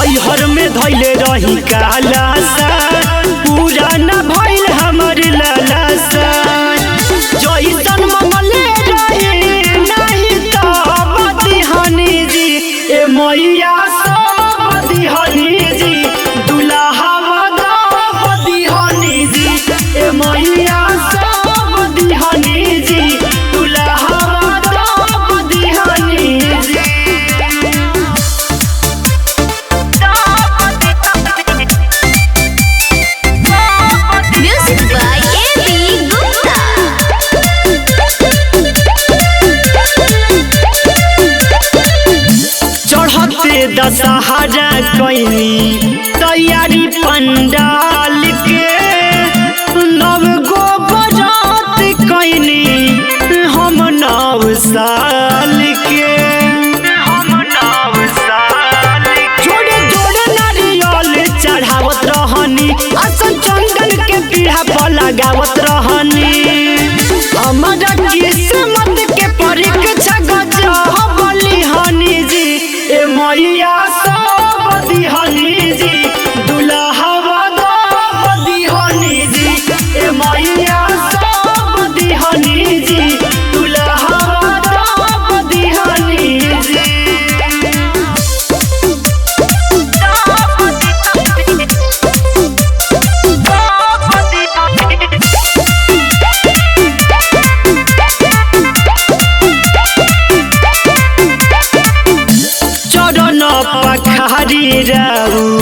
नैहर में धैले रही काला सा पूरा न भइल हमर लाला सा जइसन मंगले रही नहीं तो बदिहनी जी ए मैया सब बदिहनी जी दुल्हा वादा बदिहनी जी ए मैया सब बदिहनी जी दुल्हा वादा बदिहनी जी Music by A.B. Gupta. चढ़ते दशहरा कैनी तैयारी पंडाल के नव गो बरात कैनी हम नव साल के हम नव साल जोड़े जोड़े नारियल चढ़ावत रहनी असन चंदन के पीढ़ा पर लगावत रहनी हमारा किस्मत के परीक्षा गजब बलिहनी जी ए मैया सब दिहनी जी दुल्हा वादा दिहनी जी ए मैया सब दिहनी जी दुल्हा वादा दिहनी जी चरण पखारी राउ